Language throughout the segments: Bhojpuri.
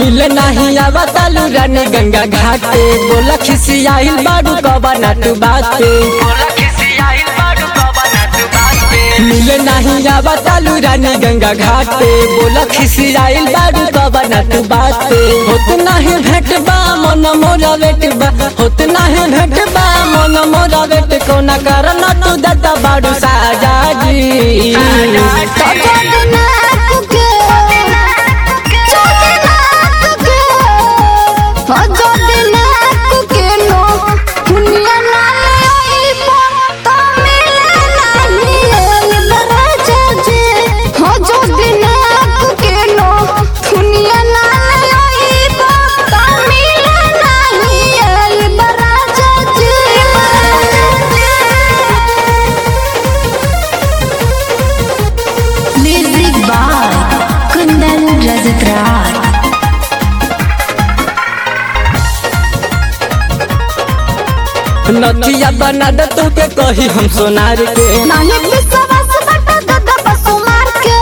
मिले नहीं आवा तालू रानी गंगा घाटे बोला खिसियाइल बाडू कबा ना तू बाते मिले नहीं आवा तालू रानी गंगा घाटे बोला खिसियाइल बाडू कबा ना तू बाते होत नहीं भेट बा मन मोरा वेट बा होत नहीं भेट बा मन मोरा वेट कोना करना तू दत्ता बाडू साजा जी म्यूजिक बाय कुंदन रजत राज नथिया बना दे तू के कही हम सोनार के नानी विश्वास बटा गदा बसु मार के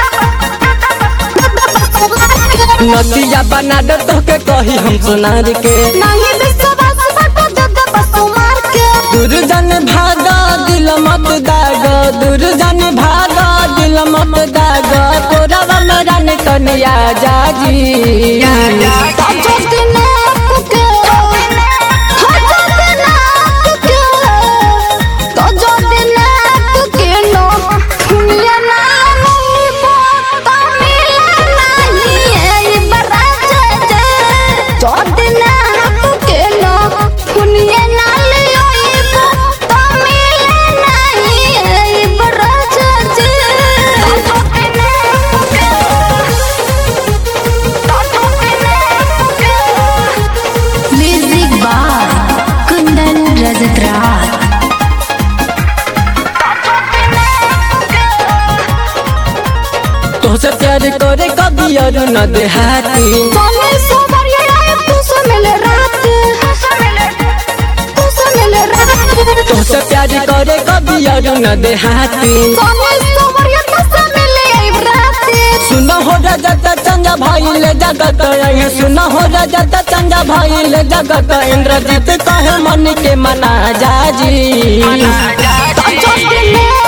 गदा बसु मार के नथिया बना दे तू के कही हम सोनार के नानी विश्वास बटा गदा बसु मार के दूर जन भागा दिल मत दाग दूर जन भागा दिल मत दाग तोरा मेरा ने कनिया जाजी ताजो दिन कुके हजो दिन कुके ताजो दिन कुके नो दुनिया ना नहीं बोता मिला नहीं है बराजा जे जो दिन कुके नो दुनिया ना ले बोता मिला नहीं है बराजा जे ताजो दिन कुके म्यूजिक बाय कुंदन रजत राज तोसे प्यार करे कभी और न देहाती जाने सोमवार ये आए तू से मिले रात तू से मिले रात तोसे प्यार करे कभी और न देहाती जाने सोमवार ये तू से मिले आई रात सुना हो रजत चंगा भाई ले जगत यही सुना हो रजत चंगा भाई ले जगत इंद्रजीत कहे मन के मना जाजी ताजो दिन